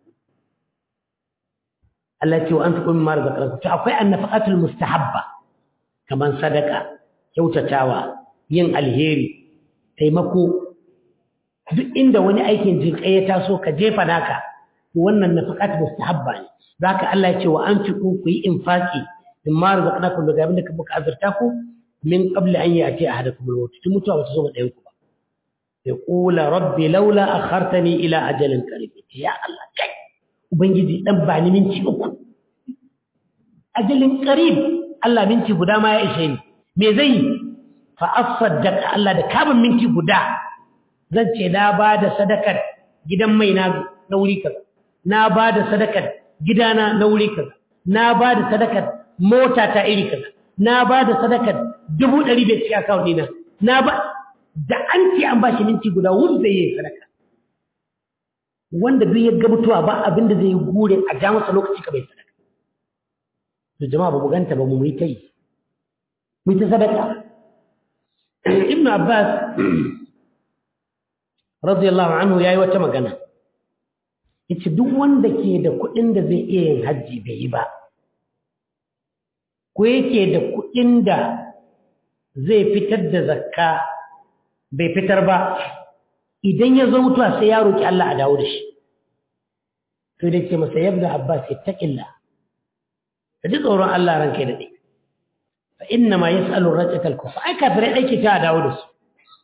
Allah ce wa an fi kuma mara zakar to akwai annafaqatul mustahabba kaman sadaka kyautatawa yin alheri taimako duk inda wani aikin jinƙai ya taso ka jefa naka wannan nafaqat mustahabba ne zaka Allah ya ce wa anfiqu ku yi infaqi mimma razaqnakum daga abin da ka buka azurta ku min qabli an ya'ti ahadakum al-maut tun mutuwa ba ta zo ga ɗayan ku ba ya qula rabbi laula akhartani ila ajalin qarib ya Allah kai ubangiji dan ba ni minti uku ajalin qarib Allah minti guda ma ya ishe ni me zai fa asaddaq Allah da kabin minti guda zan ce na ba da sadakar gidan mai na na wuri kaza na ba da sadakar gidana na wuri kaza na ba da sadakar mota ta iri kaza na ba da sadakar dubu ɗari bai cikin akawun ɗina na ba da an ce an ba shi minti guda wuri zai yi sadaka wanda duk ya ga mutuwa ba abin da zai yi gure a ja masa lokaci ka bai sadaka to jama'a ba mu ganta ba mu yi ta yi mu yi ta sadaka ibnu abbas radiyallahu anhu yayi wata magana yace duk wanda ke da kuɗin da zai iya yin hajji bai yi ba ko yake da kuɗin da zai fitar da zakka bai fitar ba idan ya zo mutuwa sai ya roki Allah a dawo da shi to da ce masa yabda abbas ittaqilla ka ji tsoron Allah ranka da dai fa inna ma yas'alu rajata al-kufa ai kafirai dai ke ta dawo da su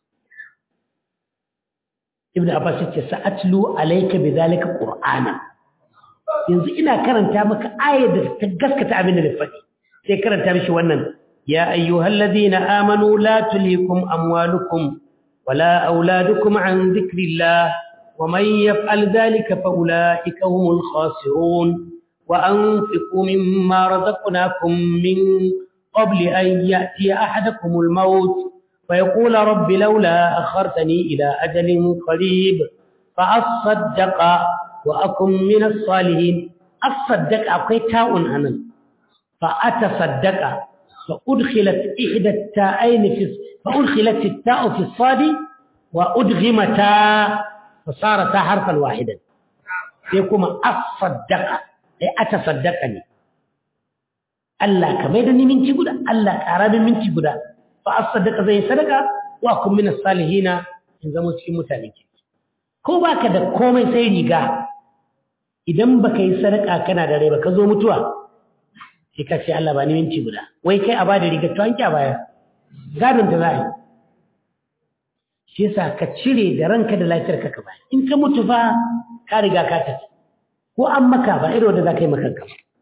ibn abbas yace sa'atlu alayka bidhalika qur'ana yanzu ina karanta maka ayar da ta gaskata abin da na faɗi sai karanta mishi wannan ya ayyuhalladhina amanu la tulikum amwalukum wala auladukum an dhikrillah ومن يفعل ذلك فأولئك هم الخاسرون وأنفقوا مما رزقناكم من قبل أن يأتي أحدكم الموت فيقول رب لولا أخرتني إلى أجل قريب فأصدق وأكن من الصالحين أصدق أقيتاء أنا فأتصدق فأدخلت إحدى التاءين في فأدخلت التاء في الصاد وأدغمتا فصارتا حرفا واحدا يقوم أصدق أي أتصدقني Allah ka mai da ni minti guda Allah ƙara min minti guda fa asaddaqa zai sadaka wa kun min salihina in zama cikin mutane ke ko baka da komai sai riga idan baka yi sadaka kana da rai baka zo mutuwa sai ka ce Allah ba ni minti guda wai kai a ba da riga to an kya baya gadon ta za a yi shi yasa ka cire da ranka da lafiyar ka ka ba in ka mutu fa ka riga ka tafi ko an maka ba irin wanda za ka yi maka ba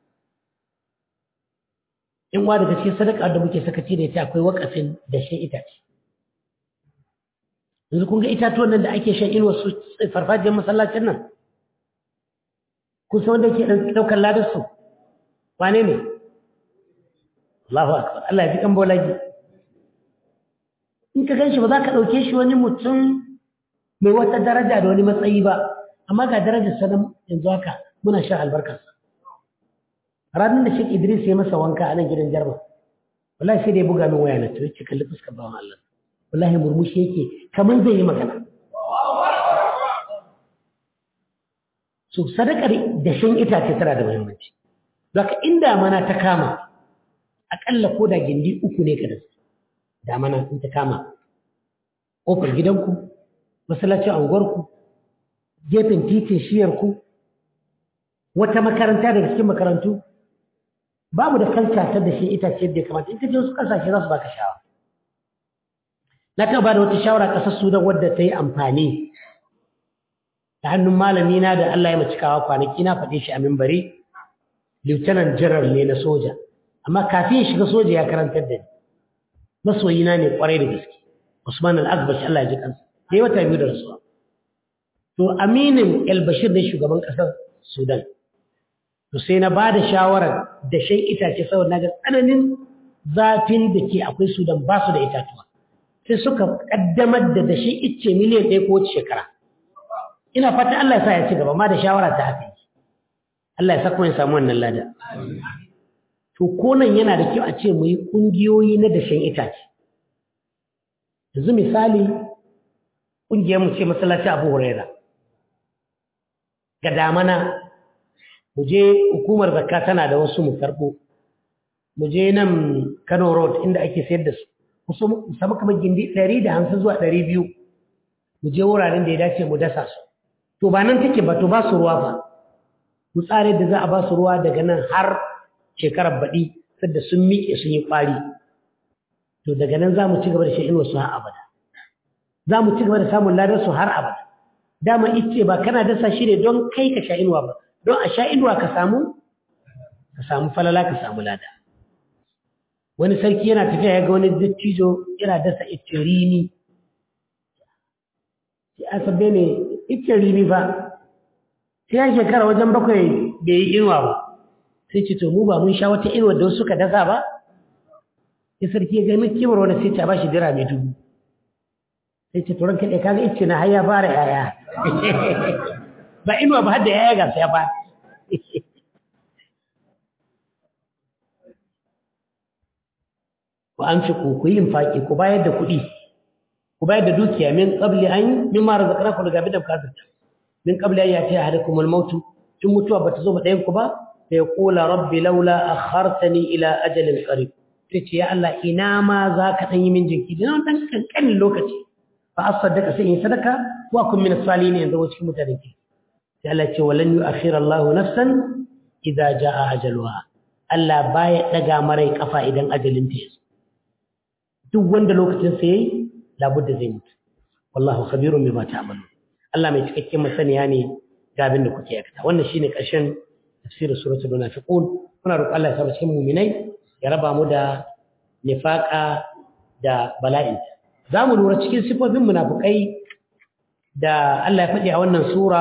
in wa daga cikin sadaka da muke sakaci da ita akwai wakafin da shan itace yanzu kun ga itatuwan nan da ake shan inuwa su farfajiyar masallacin nan kun san wanda ke ɗaukar ladar su wane ne Allahu akbar Allah ya fi kan bolagi in ka gan shi ba za ka ɗauke shi wani mutum mai wata daraja da wani matsayi ba amma ga darajar sanan yanzu haka muna shan albarkarsa ranar da Sheikh Idris ya masa wanka a nan gidan Jarma wallahi sai da ya buga min waya na to yace kalli fuskar bawan Allah wallahi murmushi yake kaman zai yi magana so sadakar da shan itace tana da muhimmanci zaka inda mana ta kama akalla ko da gindi uku ne ka da su da mana in ta kama kofar gidanku masallacin anguwarku gefen titin shiyarku wata makaranta daga cikin makarantu babu da kalta ta da shi itace da kamata in ka je wasu kasashe za su baka shawara na taɓa ba da wata shawara ƙasar sudan wadda ta yi amfani ta hannun malami na da Allah ya macikawa kwanaki na faɗe shi a mimbari lieutenant general ne na soja amma kafin ya shiga soja ya karantar da ni masoyina ne kwarai da gaske usman al-azbash Allah ya ji kansa sai wata biyu da rasuwa to aminin el bashir ne shugaban ƙasar sudan to sai na ba da shawarar da shan itace saboda na ga tsananin zafin da ke akwai su don ba su da itatuwa sai suka kaddamar da dashe icce miliyan ɗaya ko wace shekara ina fata Allah ya sa ya ci gaba ma da shawara ta haka yi Allah ya sa kuma ya samu wannan lada to ko nan yana da kyau a ce mu yi ƙungiyoyi na dashen itace yanzu misali ƙungiyar mu ce masallaci Abu Huraira ga damana mu je hukumar zakka tana da wasu mu karɓo mu je nan Kano road inda ake sayar da su mu samu kamar gindi ɗari da hamsin zuwa ɗari biyu mu je wuraren da ya dace mu dasa su to ba nan take ba to ba su ruwa ba mu tsare da za a ba su ruwa daga nan har shekarar baɗi sadda sun miƙe sun yi ƙwari to daga nan za mu ci gaba da shan inuwar su har abada za mu ci gaba da samun ladar su har abada dama ice ba kana dasa shi ne don kai ka sha inuwa ba don a sha inuwa ka samu ka samu falala ka samu lada wani sarki yana tafiya ya ga wani dattijo yana dasa ice rini sai a sabbe ne ice rini ba sai ya shekara wajen bakwai bai yi inuwa ba sai ce to mu ba mun sha wata inuwa da wasu suka dasa ba sai sarki ya ga mai kimar wani sai ta ba shi dira mai dubu sai ce turan kaɗai kaga ice na har ya fara yaya ba inuwa ba har da yaya ga ya fara ku an fi ku ku yi infaki ku bayar da kuɗi ku bayar da dukiya min qabli an min ma razaqnaku daga bidan kafirta min qabli an yati ahadakum al-maut tun mutuwa bata zo ba ɗayan ku ba sai qula rabbi laula akhartani ila ajalin qarib sai ce ya Allah ina ma za ka dan yi min jinki dan dan kankanin lokaci fa asaddaka sai in sadaka wa kun min as-salihin yanzu cikin mutanen ki sai Allah ce walan yu'akhir Allahu nafsan idza jaa ajaluha Allah baya daga marai kafa idan ajalin ta yazo duk wanda lokacin sa yayi labudda zai mutu wallahu khabirun bima ta'malun Allah mai cikakken masaniya ne ga abin da kuke aikata wannan shine ƙarshen tafsirin suratul munafiqun muna roƙon Allah ya saba cikin mu'minai ya raba mu da nifaqa da bala'in za mu lura cikin sifofin munafukai da Allah ya faɗi a wannan sura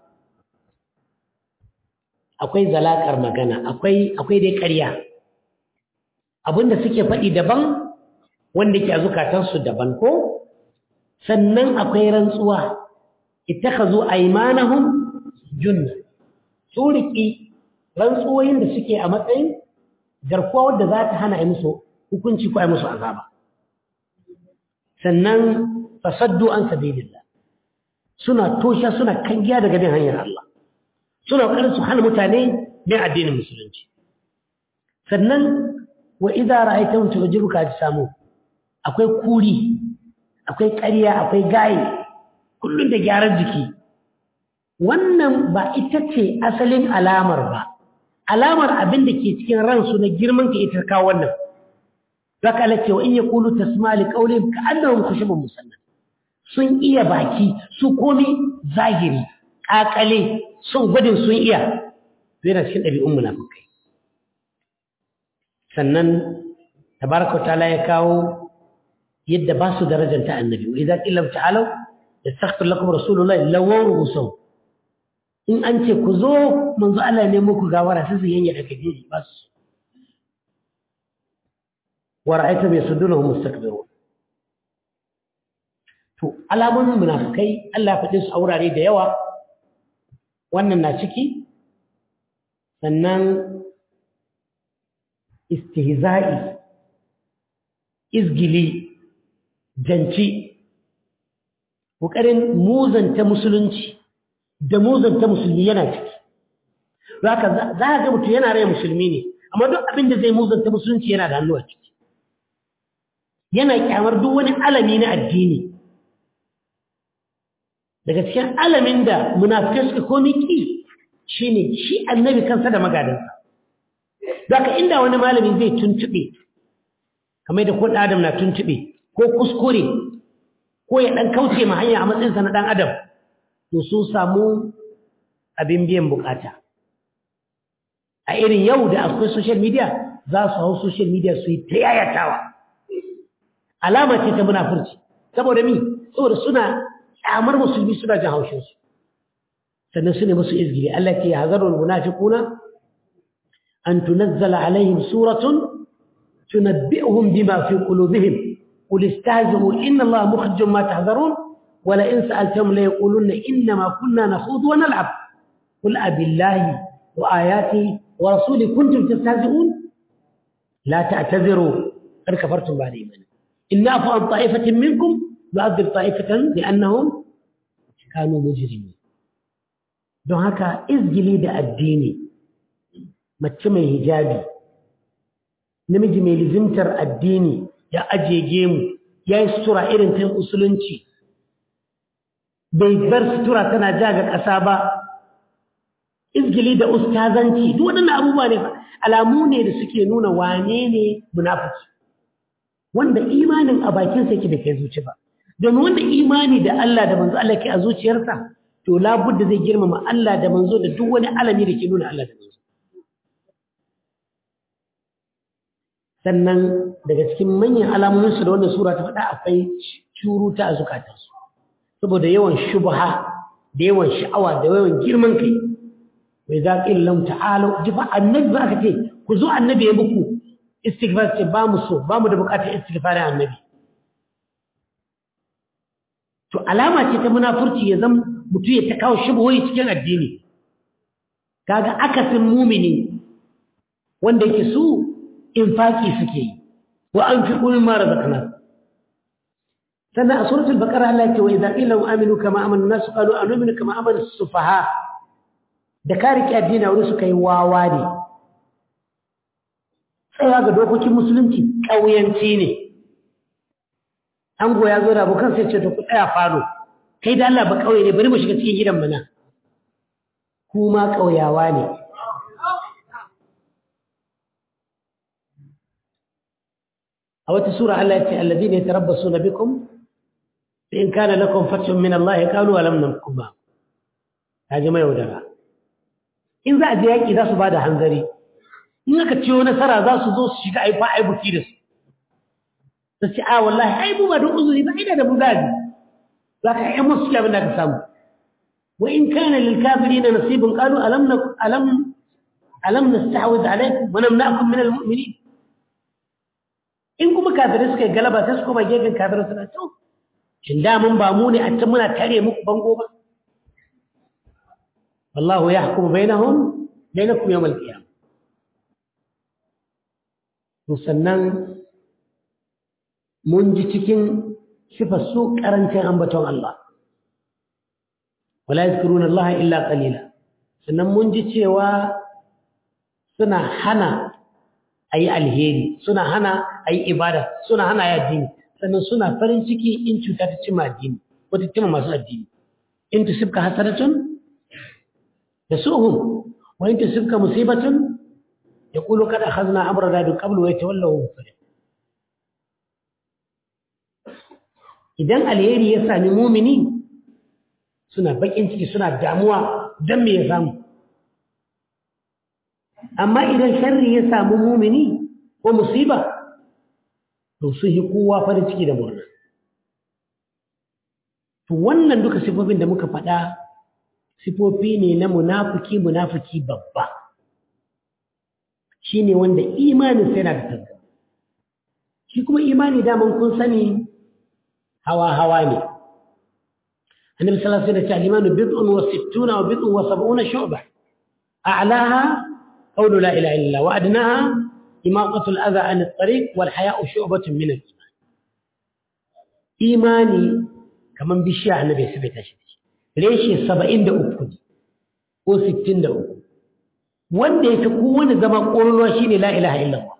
akwai zalakar magana akwai akwai dai ƙarya abinda suke faɗi daban wanda ke a zukatansu daban ko sannan akwai rantsuwa ittakhazu aymanahum junna su riki rantsuwoyin da suke a matsayin garkuwa wadda za ta hana a musu hukunci ko a musu azaba sannan fasaddu an sabilillah suna tosha suna kangiya daga bin hanyar Allah suna ƙoƙarin su hana mutane bin addinin musulunci sannan wa idza ra'aytahum tu'jibuka ajsamu akwai kuri akwai ƙarya akwai gaye kullum da gyaran jiki wannan ba ita ce asalin alamar ba alamar abin da ke cikin ransu na girman ka ita kawo wannan zaka ala cewa in yaqulu tasma li qawlihim ka'annahum khushubun musannad sun iya baki su komi zahiri kakale sun gwadin sun iya yana cikin ɗabi'un munafikai sannan tabaraka ta'ala ya kawo yadda ba su darajar ta annabi wa idza qila ta'alu yastaghfir lakum rasulullahi lawaw rusul in an ce ku zo manzo Allah ne muku gawara sai su yanya da kaje ba su wa ra'aita bi sudunhum mustakbirun to alamun munafikai Allah ya faɗi su a wurare da yawa wannan na ciki sannan istihza'i izgili janci ƙoƙarin muzanta musulunci da muzanta musulmi yana ciki zaka za ka ga mutum yana rai musulmi ne amma duk abin da zai muzanta musulunci yana da hannu a ciki yana kyamar duk wani alami na addini daga cikin alamin da munafikai suka komi ki shine shi annabi kansa da magadansa zaka inda wani malami zai tuntube kamar da ko adam na tuntube ko kuskure ko ya dan kauce ma hanya a matsayinsa na dan adam to sun samu abin biyan bukata a irin yau da akwai social media za su hau social media su yi ta yayatawa alama ce ta munafurci saboda mi saboda suna kyamar musulmi suna jin haushinsu sannan su ne musu izgiri Allah ke hazarul munafiquna an tunazzala alaihim suratun tunabbi'uhum bima fi qulubihim qul istahzi'u inna Allaha mukhrijum ma tahzarun wa la in sa'altahum la yaquluna inna ma kunna nakhudu wa nal'ab qul abillahi wa ayatihi wa rasulihi kuntum tastahzi'un la ta'tadhiru qad kafartum ba'da imanikum in na'fu an ta'ifatin minkum yu'adhib ta'ifatan li'annahum kanu mujrimin don haka izgili da addini mace mai hijabi namiji mai lizimtar addini ya ajiye gemu ya yi sutura irin ta musulunci bai bar sutura tana ja ga ƙasa ba izgili da ustazanci duk waɗannan abubuwa ne alamu ne da suke nuna wane ne munafiki wanda imanin a bakinsa yake da kai zuci ba domin wanda imani da Allah da manzo Allah ke a zuciyarsa to labudda zai girmama Allah da manzo da duk wani alami da ke nuna Allah da manzo sannan daga cikin manyan alamomin su da wannan sura ta faɗa akwai curuta a zukatansu saboda yawan shubha da yawan sha'awa da yawan girman kai wai za ƙin lam ta'ala ji ba annabi ba aka ce ku zo annabi ya muku istighfar ce ba mu so ba mu da bukatar istighfarin annabi to alama ce ta munafurci ya zama mutum ya ta kawo shubuhoyi cikin addini kaga akasin mumini wanda yake su infaki suke yi wa an fi ƙulin mara zakana sannan a suratul baqara Allah ya ce wa idza qila aminu kama amana an-nas qalu anu'minu kama amana as-sufaha da ka riƙe addini wani suka yi wawa ne tsayawa ga dokokin musulunci ƙauyanci ne an goya zo da abokan sai ce to ku tsaya falo kai da Allah ba ƙauye ne bari mu shiga cikin gidan mana kuma ƙauyawa ne a wata sura Allah ya ce alladhina yatarabbasuna bikum in kana lakum fathun min Allah qalu alam nakum ba kaji mai yaudara in za a je yaƙi za su ba da hanzari in aka ciwo nasara za su zo su shiga aifa aibuki da su su ce a wallahi ai mu ba don uzuri ba ina da mu zabi za ka yi musu abin da ka samu wa in kana lil kafirin nasibun qalu alam alam alam nastahwiz alaykum wa namna'kum min al mu'minin in kuma kafirai suka yi galaba sai su koma gefen kafirai suna to shin da mun ba mu ne a can muna tare muku bango ba والله يحكم بينهم بينكم يوم القيامة musannan mun ji cikin sifar su karancin ambaton Allah wala yadhkuruna Allah illa qalila sannan mun ji cewa suna hana ayi alheri suna hana ayi ibada suna hana ayi addini sannan suna farin ciki in cuta ta cima addini wata cima masu addini in tusibka hasaratun يسوءهم وإن تصبك مصيبة يقولوا قد أخذنا أمرنا من قبل ويتولوا مفرح idan alheri ya sami mumini suna bakin ciki suna damuwa don me ya samu amma idan sharri ya samu mumini ko musiba to su yi kowa farin ciki da murna to wannan duka sifofin da muka faɗa sifofi ne na munafuki munafuki babba shi ne wanda imanin sai na da tagga shi kuma imani daman kun sani hawa-hawa ne annabi sallallahu alaihi wasallam al-imanu bid'un wa sittuna wa bid'un wa sab'una shu'ba a'laha qawlu la ilaha illa wa adnaha imaqatu al-adha 'an at-tariq wal haya'u shu'batun min al-iman imani kaman bishiya annabi sai bai tashi reshe saba'in da uku ne ko sittin da uku wanda ya fi kowane zama ƙololuwa shi ne la'ilaha illallah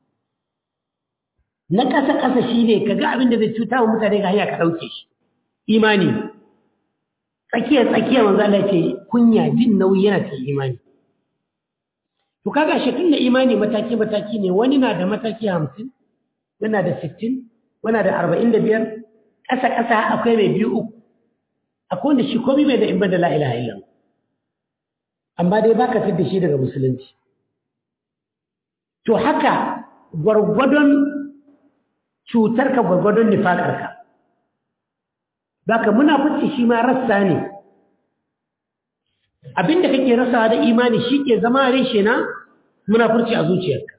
na ƙasa-ƙasa shi ne ka ga abin da zai cuta wa mutane ga hanya ka ɗauke shi imani tsakiyar-tsakiyar wanzu Allah ce kunya jin nauyi yana cikin imani to kaga shi tun da imani mataki-mataki ne wani na da mataki hamsin wani na da sittin wani na da arba'in da biyar ƙasa-ƙasa akwai mai biyu uku akwai wanda shi komai bai da in da la ilaha illallah amma dai baka fitar da shi daga musulunci to haka gwargwadon cutarka gwargwadon nifaƙarka baka munafici shi ma rassa ne abinda kake rasa da imani shi ke zama reshe na munafurci a zuciyarka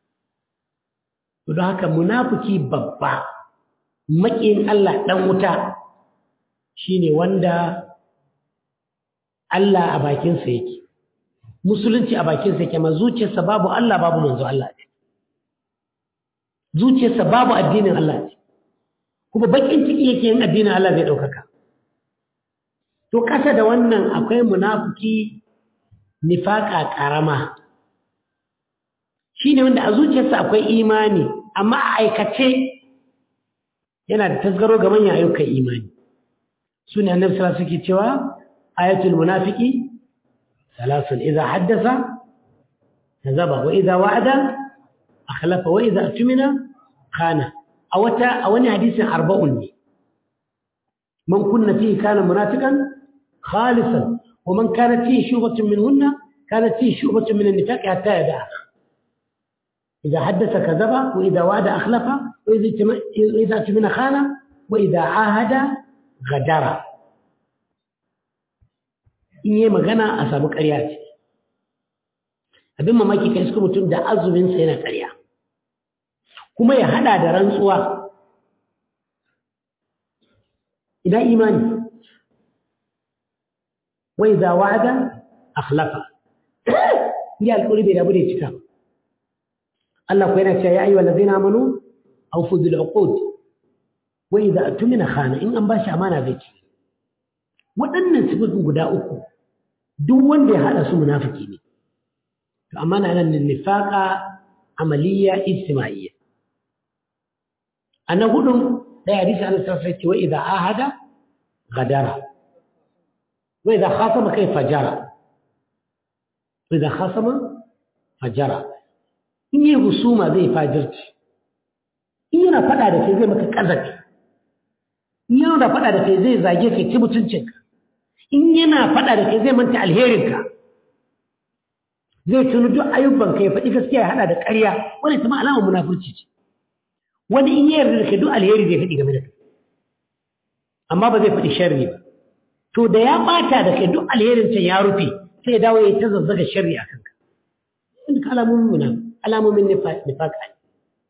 to don haka munafiki babba maƙin Allah ɗan wuta shine wanda Allah a bakinsa yake musulunci a bakinsa yake amma zuciyarsa babu Allah babu manzo Allah ne zuciyarsa babu addinin Allah ne kuma bakin ciki yake yin addinin Allah zai ɗaukaka to kasa da wannan akwai munafiki nifaka karama shine wanda a zuciyarsa akwai imani amma a aikace yana da tasgaro ga manyan ayyukan imani sune annabi sallallahu alaihi wasallam cewa ayatul munafiqi thalathun idza haddatha kazaba wa idza wa'ada akhlafa wa idza atmina khana a wata a wani hadisin arba'un ne man kunna fihi kana munafiqan khalisan wa man kanat fihi shubatun minhunna kanat fihi shubatun min an-nifaq hatta yada'a idza haddatha kadhaba wa idza wa'ada akhlafa wa idza atmina khana wa idza ahada ghadara in yi magana a samu ƙarya ce abin mamaki kai suka mutum da azumin sa yana ƙarya kuma ya hada da rantsuwa ina imani wai za wa'ada akhlafa ya alƙuri bai dabu da cika Allah ko yana cewa ya ayyuhal ladzina amanu awfu bil uqud wa idza atumina khana in an bashi amana zai ci waɗannan sifofin guda uku duk wanda ya hada su munafiki ne to amana nan nifaqa amaliya ijtima'iyya أنا أقول لا يحدث عن السلف وإذا عاهد غدر وإذا خاصم كيف جرى وإذا خاصم فجرى in yi husuma zai fajirci in yana faɗa da kai zai maka ƙazafi in yana da faɗa da kai zai zage kai ci mutuncinka in yana faɗa da kai zai manta alherinka zai tunu duk ayyubanka ya faɗi gaskiya ya haɗa da ƙarya wani kuma alamar munafurci ce wani in yarda da kai duk alheri zai faɗi game da kai amma ba zai faɗi sharri ba to da ya ɓata da kai duk alherin can ya rufe sai ya dawo ya ta zazzaga sharri a kanka inda alamomin muna alamomin nifaka ne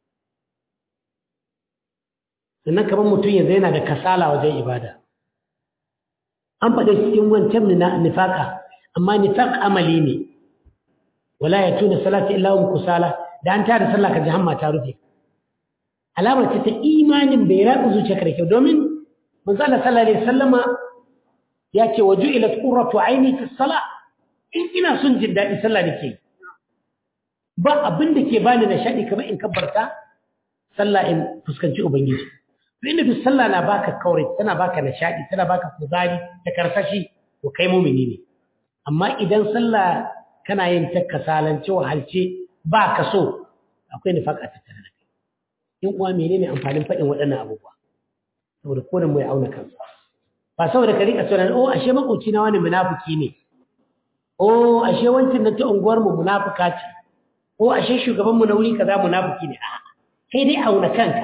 sannan kamar mutum yanzu yana da kasala wajen ibada an faɗa cikin wancan na nifaka amma nifaq amali ne wala ya tuna salati illa hum kusala da an tada sallah ka ji hamma ta rufe alamar ce ta imanin bai ratsa zuciyarka da kyau domin manzo Allah sallallahu alaihi wasallama ya ce waju ila qurratu aini fi salah in ina son jin daɗi sallah nake ba abin da ke bani nishadi kamar in kabbarta sallah in fuskanci ubangiji to inda duk sallah na baka kaure tana baka nishadi tana baka kuzari da karsashi to kai mumini ne amma idan sallah kana yin ta kasalance wahalce ba ka so akwai nifaka tattare da kai in uwa menene amfanin faɗin waɗannan abubuwa saboda kodan mai auna kansa ba saboda ka rika tsoron oh ashe makoci na wani munafiki ne oh ashe wancin nan ta unguwar mu munafuka ce oh ashe shugaban mu na wuri kaza munafiki ne a'a kai dai auna kanka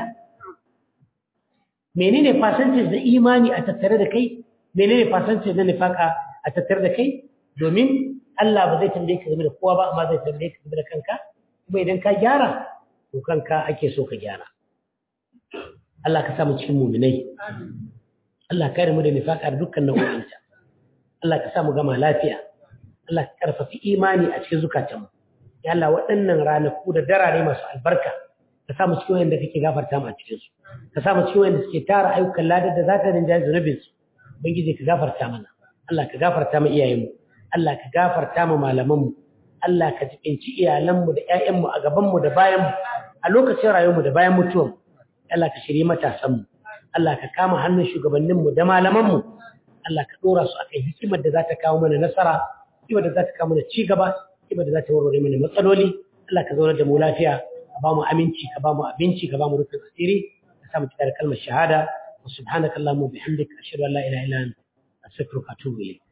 menene percentage da imani a tattare da kai menene percentage na nifaka a tattare da kai domin Allah ba zai tambaye ka game da kowa ba amma zai tambaye ka game da kanka kuma idan ka gyara to kanka ake so ka gyara Allah ka samu cikin muminai Allah kare mu da nifaka da dukkan nau'o'inta Allah ka samu gama lafiya Allah ka karfafi imani a cikin zukatanmu ya Allah waɗannan ranaku da darare masu albarka ka samu cikin wanda kake gafarta mu a cikin su ka samu cikin wanda suke tara ayyukan ladar da za ta rinjaye zunubin su ubangiji ka gafarta mana Allah ka gafarta mu iyayenmu Allah ka gafarta mu malamanmu Allah ka jibinci iyalanmu da ƴaƴanmu a gabanmu da bayanmu a lokacin rayuwarmu da bayan mutuwarmu Allah ka shirye matasanmu Allah ka kama hannun shugabanninmu da malamanmu Allah ka dora su akan hikimar da za ta kawo mana nasara hikimar da za ta kawo mana ci gaba hikimar da za ta warware mana matsaloli Allah ka zauna da mu lafiya ka ba mu aminci ka ba mu abinci ka ba mu rufin asiri ka sa mu cika da kalmar shahada wa subhanakallahumma bihamdika ashhadu an la ilaha illa anta astaghfiruka wa atubu ilayk